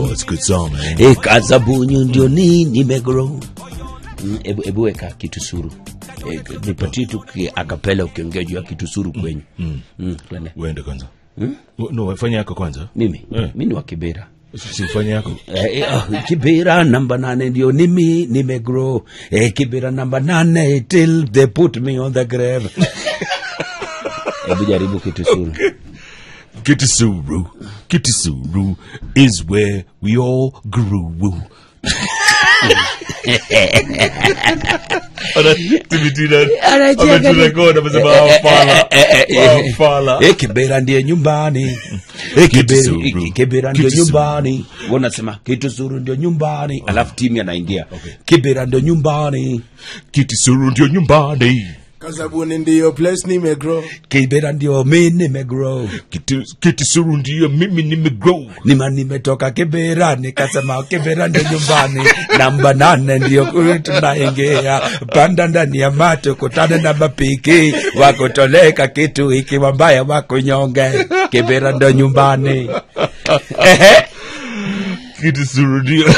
Oh, it's a good song, man. e kazabunyu ndio nini nimegrow Mm, ebu, ebu weka kitu suru e, nipatie tu ki- akapela ukiongea juu ya kitu suru kwenyu mm. Mm, twende. Uende kwanza. Oh, No, fanya yako kwanza. mimi Eh. mi ni wa kibera Sifanye yako. Eh, eh, oh, kibera namba nane ndio nimi nimegrow eh, kibera namba nane till they put me on the grave hebu jaribu kitu suru Kitisuru. Kitisuru is where we all grew. ameturekodi amesema wafala wafala Eh, kibera ndiye nyumbani Eh, Kitu kibera- suru. eh, kibera ndio Kitu suru. nyumbani wanasema kitu suru ndio nyumbani alafu timu anaingia kibera ndio nyumbani kitisuru ndio nyumbani kasabuni ndiyo place nimegrow kibera ndio mi nimegrow Kiti- kitisuru ndio mimi nimegrow nima nimetoka kibera nikasema kibera ndio nyumbani namba nane ndio kule tunaingia panda ndani ya mato kutana na mapiki wakutoleka kitu ikiwa mbaya wakunyonge kibera ndio nyumbani Ehe. kitisuru ndio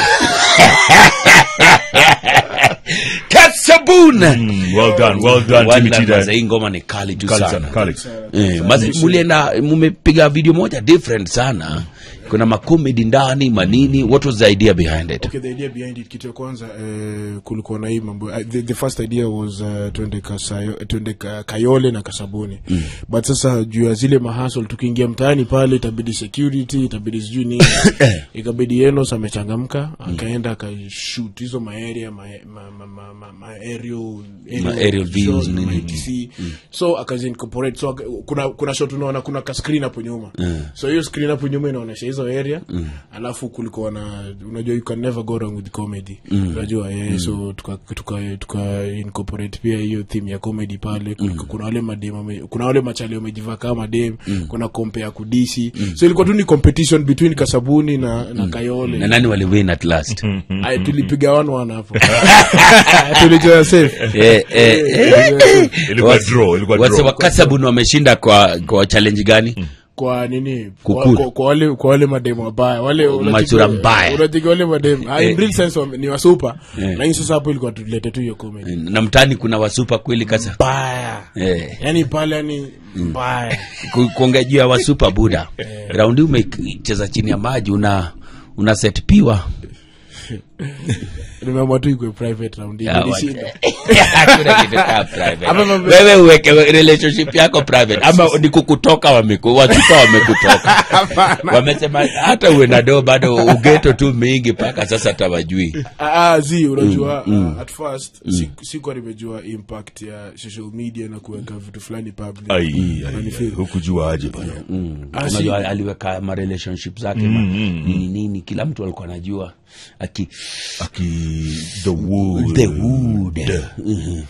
kasabuna Mm, well done well done Timmy Tida. Kwanza hii ngoma ni kali tu Kali sana sana, kali. Eh, mazi- mulienda mumepiga video moja different sana kuna makomedi ndani manini what was the idea behind it okay the idea behind it kitu ya kwanza eh, kulikuwa na hii mambo uh, the, the first idea was uh, twende kasayo twende ka, kayole na kasabuni mm. but sasa juu ya zile mahasol tukiingia mtaani pale itabidi security itabidi sijui nini ikabidi enos amechangamka akaenda akashoot hizo maarea ma, ma, ma, ma, ma, ma aerial, Ma aerial views, shot, nini, ma nini. ATC. so akazincorporate so aka- kuna kuna shot unaona kuna ka screen hapo nyuma so hiyo screen hapo nyuma inaonyesha hizo area alafu kulikuwa na unajua you can never go wrong with comedy unajua eh, so tuka tuka tuka incorporate pia hiyo theme ya comedy pale Kulikuwa- kuna wale madem wame- kuna wale machali wamejivaa kama dem kuna kompe ya kudisi so ilikuwa tu ni competition between kasabuni na na kayole na nani waliwin at last Ay, tulipiga one one hapo tulijoa safe Eh, eh, eh. ilikuwa draw ilikuwa Wase draw wa Kasabun wameshinda kwa kwa challenge gani kwa nini Kukula. kwa, kwa, kwa wale kwa wale mademu wabaya wale unacheki- Masura mbaya. unacheki wale mademu ah, in Eh. real sense wame- ni wasupa Eh. lakini sasa hapo ilikuwa tulete tu hiyo comedy na mtani kuna wasupa kweli kasa mbaya eh. yani pale yani mbaya Ku- kuongea juu ya wasupa buda raundi umecheza chini ya maji una una set piwa nimeamua tu ikwe private round hii Ya, nilishinda Hakuna kitu kama private. Ama mambo- wewe uweke relationship yako private ama ni kukutoka wameku wasupa wamekutoka wamesema hata uwe na doo bado ugeto tu mingi mpaka sasa tawajui Ah, ah, zi unajua ah, at first si- sikuwa nimejua impact ya social media na kuweka vitu fulani public ai ai, ai, hukujua aje bana Ah, si- unajua aliweka ma relationship zake ma, nini nini kila mtu alikuwa anajua aki aki the wood the wood Mhm.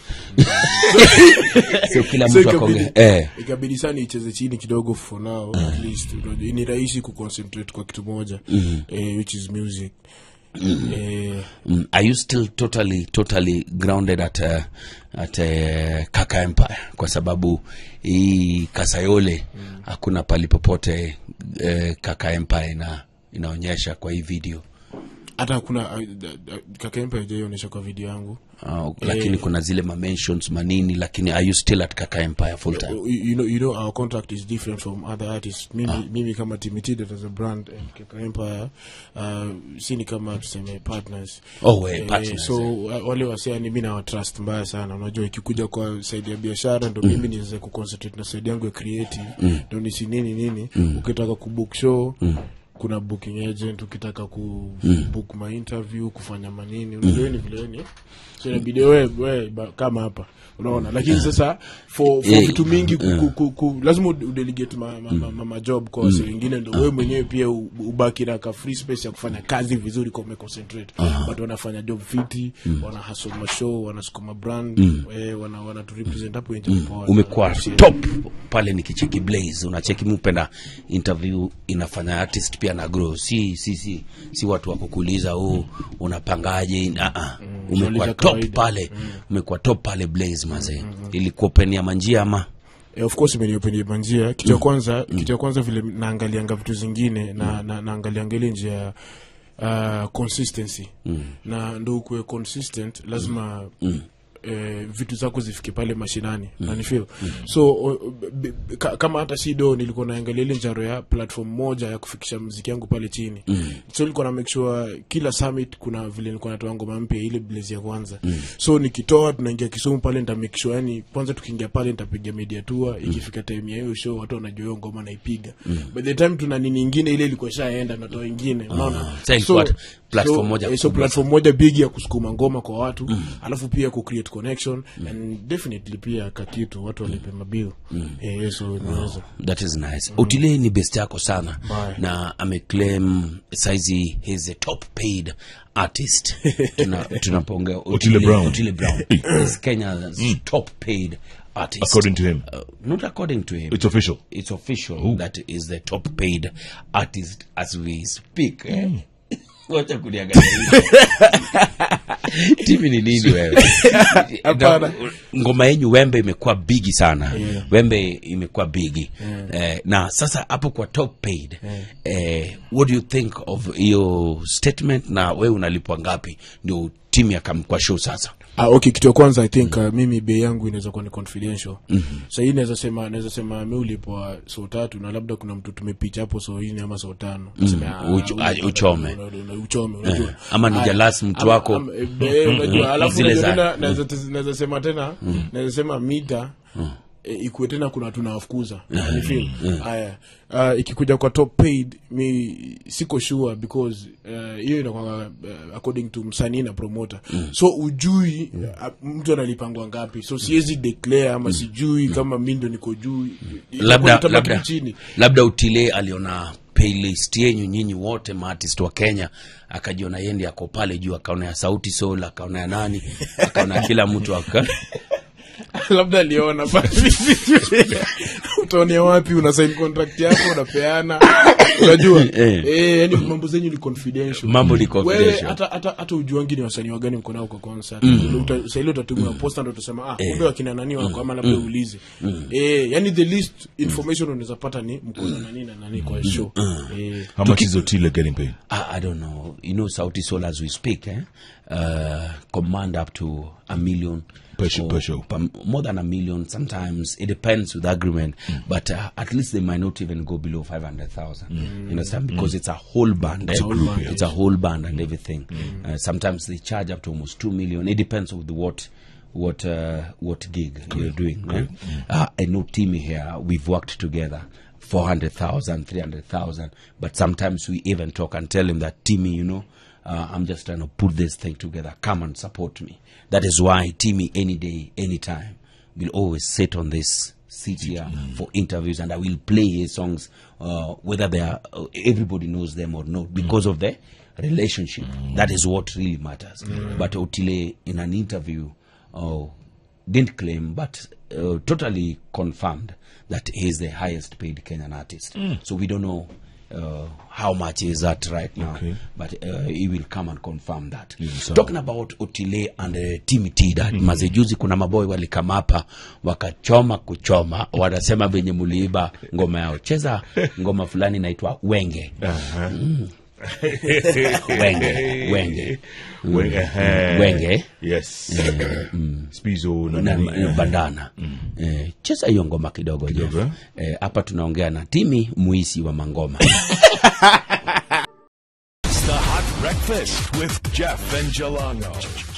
so kila So mtu ikabidi- akonge eh ikabidi sana icheze chini kidogo for now at least unajua ni rahisi kuconcentrate kwa kitu moja eh, which is music eh, Mm, are you still totally totally grounded at uh, at uh, kaka empire kwa sababu hii kasayole hakuna pali popote uh, kaka empire ina inaonyesha kwa hii video hata kuna kakempe ajaionyesha kwa video yangu uh, lakini kuna zile ma mentions manini lakini are you still at kaka empire full time you, you know, you know our contract is different from other artists mimi, mimi kama timitidet as a brand and Kaka empire uh, sini kama tuseme partners oh we Eh, partners so eh. wa- wale wasiani mi nawatrust mbaya sana unajua ikikuja kwa saidi ya biashara ndo mimi niweze kuconcentrate na saidi yangu ya creative ndo nisi nini nini ukitaka kubook show kuna booking agent ukitaka ku book ma interview kufanya manini unajua ni vile ni so inabidi we, we ba- kama hapa unaona lakini sasa for, for Eh, vitu mingi ku, ku, ku, ku, lazima ud- udelegate ma, ma, ma, ma, ma job kwa wasi wengine ndo we mwenyewe pia u- ubaki na ka free space ya kufanya kazi vizuri kwa umeconcentrate but wanafanya job fiti wana hustle ma show wanasukuma brand eh, wana wana tu represent hapo nje poa. umekuwa Yeah. top pale nikicheki blaze unacheki mupenda interview inafanya artist pia na grow si si si si watu wa kukuuliza oh, unapangaje uh -uh. umekuwa Swali za top kawaida. pale umekuwa top pale blaze mazee ilikuopenia manjia ama Eh, of course imeniopendia manjia kitu ya kwanza kitu ya kwanza vile naangalianga vitu zingine na, na naangalianga ile njia uh, consistency na ndo ukuwe consistent lazima Eh, vitu zako zifike pale mashinani mm. nanifil so o- b- b- ka, kama hata si do nilikuwa naangalia ile njaro ya platform moja ya kufikisha mziki yangu pale chini mm. so nilikuwa na make sure kila summit kuna vile nilikuwa natoa ngoma mpya ile blaze ya kwanza mm. so nikitoa tunaingia kisumu pale nita make sure yani kwanza tukiingia pale nitapiga media tour ikifika time ya hiyo show watu wanajua hiyo ngoma naipiga by the time tuna nini ingine ile ilikuwa ishaenda natoa ingine unaona Sasa ilikuwa platform moja eh, so kubwa platform moja big ya kusukuma ngoma kwa watu alafu pia ku create connection and definitely pia kakitu watu walipe mabill eh, so inaweza that is nice otile ni best yako sana Bye. na ameclaim saizi he's a top paid artist Tuna- tunapoongea Otile Brown. otile brown is kenya's top paid artist According to him. uh, not according to him It's official. it's official that is the top paid artist as we speak eh? wacha kuniangalia hivi. timi ni nini wewe Hapana. ngoma yenyu wembe imekuwa bigi sana wembe imekuwa bigi eh, na sasa hapo kwa top paid eh, what do you think of hiyo statement na wewe unalipwa ngapi ndio timu yakam kwa show sasa Ah, okay kitu ya kwanza i think uh, mimi bei yangu inaweza kuwa ni confidential mm-hmm. sa hii naweza sema naweza sema mi ulipwa so tatu na labda kuna mtu tumepicha hapo so hii ni ama so tano Tuseme, ah, Ucho- una- ah, una- uchome. una- una- uchome unajua ama ni Ah, jalasi mtu ama- wako ama- eh, unajua alafu Zile unajua za- tena naweza naweza sema tena naweza sema mita e, ikuwe tena kuna tunawafukuza Unanifeel? haya uh, ikikuja kwa top paid mi siko sure because uh, hiyo inakwanga uh, according to msanii na promoter so ujui uh, mtu analipangwa ngapi so siwezi declare ama sijui kama mi ndo niko juu Itakuwa labda nitabaki labda, chini labda utile aliona playlist yenyu nyinyi wote maartist wa kenya akajiona yendi ako pale juu akaona ya sauti sol akaona ya nani akaona kila mtu aka labda aliona basi utaonea wapi una sign contract yako unapeana unajua Eh. eh yani mambo zenyu ni confidential mambo ni wewe confidential hata hata hata ujuangi ni wasanii wagani mko nao kwa concert Uta- saa ile utatumia posta ndo utasema ah kumbe wakina nani wako ama labda uulize eh yani the least information unaweza pata ni mko na nani na nani kwa show eh How much is Otile getting paid? I, I don't know. You know, Sauti Sol as we speak, eh? Uh, command up to a million. Per show- or per show. per- more than a million sometimes. It depends with agreement. But uh, at least they might not even go below 500,000. You understand? Because it's a whole band. eh? a whole band, It's a whole band and everything. Uh, sometimes they charge up to almost 2 million. It depends with what what uh, what gig you're doing. eh? Uh, I know Timmy here, we've worked together. 400,000, 300,000. But sometimes we even talk and tell him that, Timmy, you know, uh, I'm just trying to put this thing together. Come and support me. That is why Timmy, any day, anytime, will always sit on this seat here for interviews and I will play his songs, uh, whether they are, uh, everybody knows them or not, because of the relationship. That is what really matters. But Otile, in an interview, uh, didn't claim, but uh, totally confirmed that he is the highest paid Kenyan artist. So we don't know uh, how much is that right now, Okay. but uh, he will come and confirm that. sawa. Talking about Otile and uh, Timmy T, that mazejuzi kuna maboy walikama hapa wakachoma kuchoma, wanasema venye muliiba ngoma yao. Cheza ngoma fulani inaitwa Wenge. Wenge, Wenge. Wenge, eh. Wenge. Yes. Spizo na na, nani. na bandana eh, cheza hiyo ngoma kidogo Jeff. eh? eh, hapa tunaongea na timi muisi wa mangoma The Hot Breakfast with Jeff and Jelano.